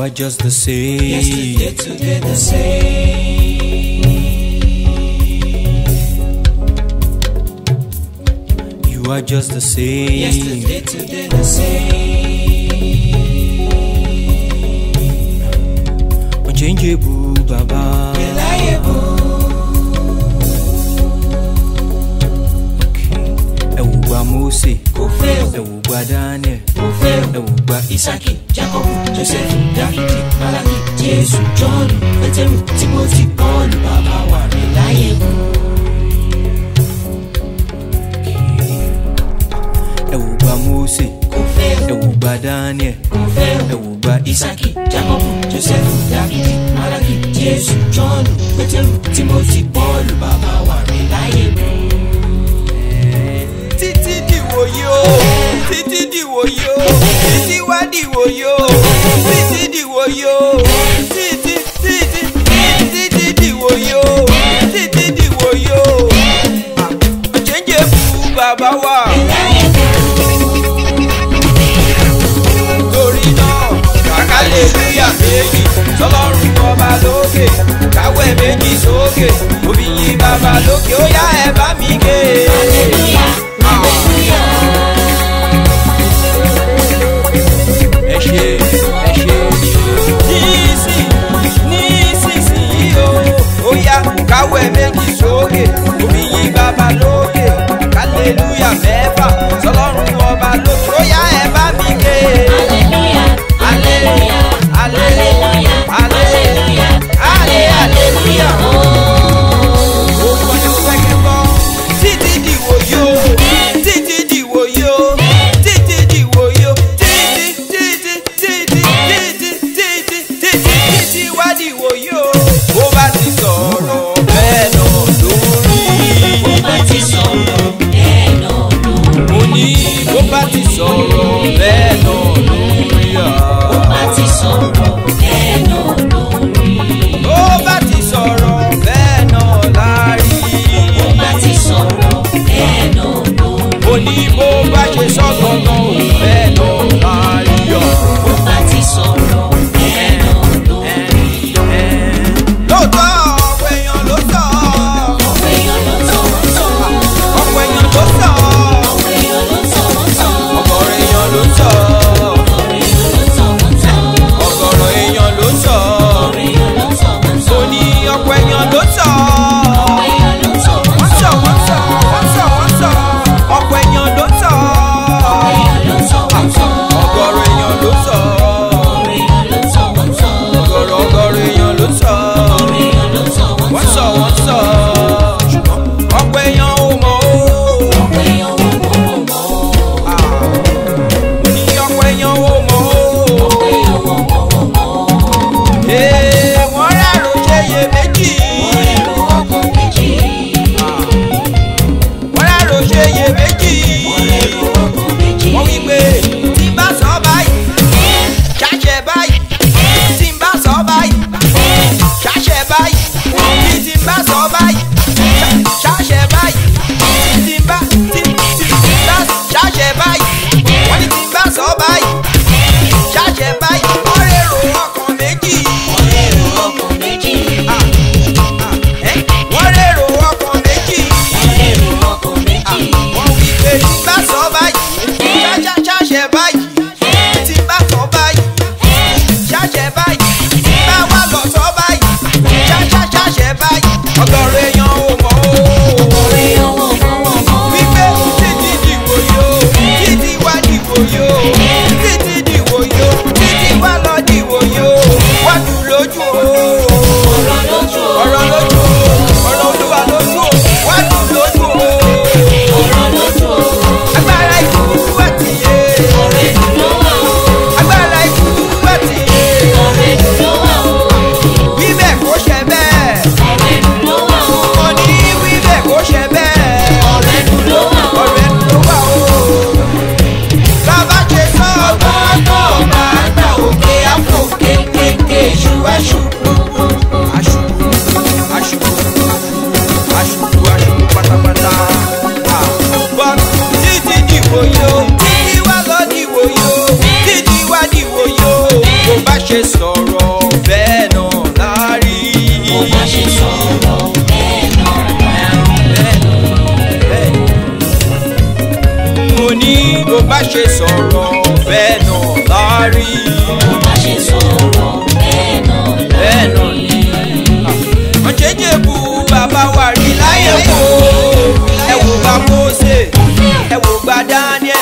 are just the same. Yesterday, today the same. You are just the same. Yesterday, today the same. Unchangeable, Baba. Reliable. Ẹ wò gba Mósè, Kò fail. ẹ wò gba Daniel, Kò fail. ẹ wò gba Isaki, Jacob, Joseph, Dáfídì, Malaki, Jésù, John, Pétérù, Timothy, Paul, bàbá wa reliable. ẹ wò gba Mósè, Kò fail. ẹ wò gba Daniel, Kò fail. ẹ wò gba Isaki, Jacob, Joseph, Dáfídì, Malaki, Jésù, John, Pétérù, Timothy, Paul, bàbá wa reliable. títí dìwòye o títí dìwòye o títí wá dìwòye o títí dìwòye o títí títí títí dìwòye o títí dìwòye o ọ̀chẹ́njẹ́ bu bàbá wa. torí náà kàkálẹ́lúyà méjì tọ́lọ́run ọba lókè káwé méjì sókè òbí yín bàbá lókè ó yá ẹ bá mi ké. ẹ ṣe ẹ ṣe nísìn nísinsìnyí o ó yá káwé méjì sókè òbí yín bàbá lókè kàlélúyà mẹ́fà tọ́lọ́run ọba lókè ó yá ẹ bá mi ké. Hallelujah, hallelujah, hallelujah, hallelujah. Ó kọ́ ní pẹ́kẹ́ bọ́. Títí dìwò yó, títí dìwò yó, títí dìwò yó, títí títí títí títí títí títí títí wá dìwò yó. Bó bá ti sọ̀rọ̀ bẹ́ẹ̀ náà lórí. Bó bá ti sọ̀rọ̀ bẹ́ẹ̀ náà lórí. Mo ní bó bá ti sọ̀rọ̀ bẹ́ẹ̀ náà lórí. Bó bá ti sọ̀rọ̀ bẹ́ẹ̀ náà lórí. Bó bá ti sọ̀rọ̀ bẹ́ẹ̀ náà lárí. Bó bá ti sọ̀rọ̀ bẹ́ẹ̀ náà lórí. Mo ní bó bá ṣe sọ gangan ò bẹ́ẹ̀ náà lárí. Bó bá ti sọ̀rọ̀ bẹ́ẹ̀ náà lórí. Lóòótọ́ ọ̀pọ̀ èèyàn ló sọ. Ọ̀pọ̀ èèyàn ló tọ̀ wọ́n tọ̀. Ọ̀pọ̀ èèyàn ló sọ. Ọ̀pọ̀ èèyàn ló tọ̀ wọ́n tọ̀. Ọ̀gọ̀rọ̀ èèyàn ló sọ. Ọ̀pọ̀ èèyàn ló tọ̀ wọ́n tọ̀. Ọ̀gọ̀rọ̀ èèyàn ló sọ. Ọ̀pọ̀ èèyàn ló tọ̀ wọ́n Mo tọ̀. ní ọ̀pọ̀ èèyàn ló sọ. Ọ̀pọ̀ èèyàn ló tọ̀ wọ́n Wọ́n sọ, tọ̀. wọ́n sọ, wọ́n sọ, wọ́n sọ. Ọ̀pọ̀ èèyàn ló sọ. Ọ̀pọ̀ èèyàn ló tọ̀ wọ́n tọ̀. Ọ̀gọ̀rọ̀ èèyàn ló sọ. Ọ̀pọ̀ èèyàn ló tọ̀ wọ́n tọ̀. Ọ̀gọ̀rọ̀ ọ̀gọ̀rọ̀ èèyàn ló sọ. Ọ̀pọ̀ èèyàn ló tọ̀ wọ́n Wọ́n sọ, tọ̀. wọ́n sọ. Ṣùgbọ́n ọ̀pọ̀ èèyàn ò mọ̀ o. Ọ̀pọ̀ èèyàn wọ́n mọ̀ wọ́n mọ̀ o. Mo ní ọ̀pọ̀ èèyàn ò mọ̀ o. Ọ̀pọ̀ èèyàn wọ́n mọ̀ wọ́n mọ̀ o. Ee, wọ́n rárò ṣe iye méjì. Wọ́n rẹ̀rù ọkàn méjì. Wọ́n rárò ṣe iye méjì. Wọ́n rẹ̀rù ọkàn méjì. Wọ́n wí pé tí n bá sọ báyìí, ṣàṣẹ báyìí. Tí n bá sọ báyìí, ṣàṣẹ báyìí. Tí tí n bá sọ báyìí, ṣà- ṣàṣẹ báyìí. Tí tí n bá tí tí n bá ṣàṣẹ báyìí. Wọ́n ní tí n bá sọ báyìí, ṣàṣẹ báyìí. Wọ́n rèrò ọkàn méjì. Wọ́n rẹ̀rù ọkàn méjì. Ah, ah, eh, Wọ́n rèrò ọkàn méjì. Wọ́n rẹ̀rù ọkàn méjì. wọ́n wí pé tí bá sọ báyìí ṣáṣá ṣáṣẹ báyìí tí bá sọ báyìí ṣáṣẹ báyìí tí bá wà lọ sọ báyìí ṣáṣá ṣáṣẹ báyìí ọgọrùn èèyàn ò mọ o. Ọ̀pọ̀ èèyàn wọ́n mọ̀ wọ́n mọ̀ o. wípé títí dìbò yo títí wá dìbò yo títí dìbò yo títí wá lọ dìbò yo wá jù lójú o. Ọ̀rọ̀ lójú o. ọ̀rọ̀ lójú o ọ̀rọ̀ olúwa lójú o wá jù lójú o. Ọ̀rọ̀ lójú o. agbára ìkúrú àti yé. Ọ̀rẹ́ dúró wà o. agbára ìkúrú àti yé. Ọ̀rẹ́ dúró wà o. wíbẹ̀ kó ṣe bẹ́ẹ̀. Ọ̀rẹ́ dúró wà o. mo ní wíbẹ̀ kó ṣe bẹ́ẹ̀. Ọ̀rẹ́ dúró wà o. ọ̀rẹ́ ló wà o. bàbá ṣe sọ Ọgbọ́n ọba àgbà òkè àpò kékèké ṣù ẹ̀ṣù. aṣubú aṣubú aṣubú aṣubú pátápátá. but títí dìbò yo títí wá lọ dìbò yo títí wá dìbò yo bó bá ṣe sọ̀rọ̀ ní bó bá ṣe sọ̀rọ̀ bẹ́ẹ̀ náà lárí. bó bá ṣe sọ̀rọ̀ bẹ́ẹ̀ náà bẹ́ẹ̀ náà lárí. wọ́n ṣe jébù bàbá wa rí láyé wò ẹ wò bá Mósè ẹ wò bá Daniel